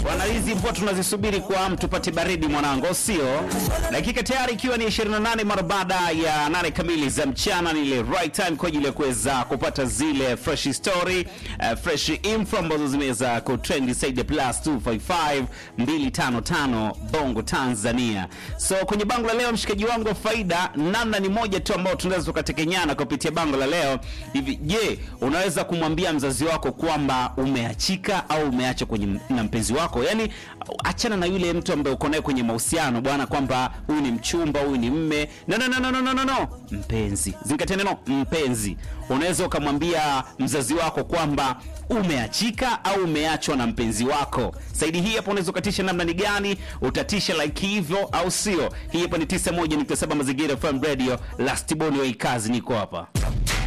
Bwana, hizi mvua tunazisubiri kwa mtu tupate baridi mwanangu, au sio? Dakika tayari ikiwa ni 28 mara baada ya nane kamili za mchana, ni ile right time kwa ajili ya kuweza kupata zile fresh story, uh, fresh info ambazo zimeweza kutrend saidi plus 255 255 Bongo Tanzania. So kwenye bango la leo, mshikaji wangu wa faida, namna ni moja tu ambao tunaweza tukatekenyana kupitia bango la leo hivi. Je, unaweza kumwambia mzazi wako kwamba umeachika au umeacha kwenye na mpenzi wako? Yani achana na yule mtu ambaye uko naye kwenye mahusiano bwana, kwamba huyu ni mchumba, huyu ni mme. No, no, no, no, no, no, no, no. Mpenzi, zingatia neno mpenzi. Unaweza ukamwambia mzazi wako kwamba umeachika au umeachwa na mpenzi wako. Saidi hii hapo unaweza ukatisha namna ni gani? Utatisha like hivyo au sio? Hii hapa ni 91.7 Mazingira FM Radio, Last Boni wa kazi, niko hapa.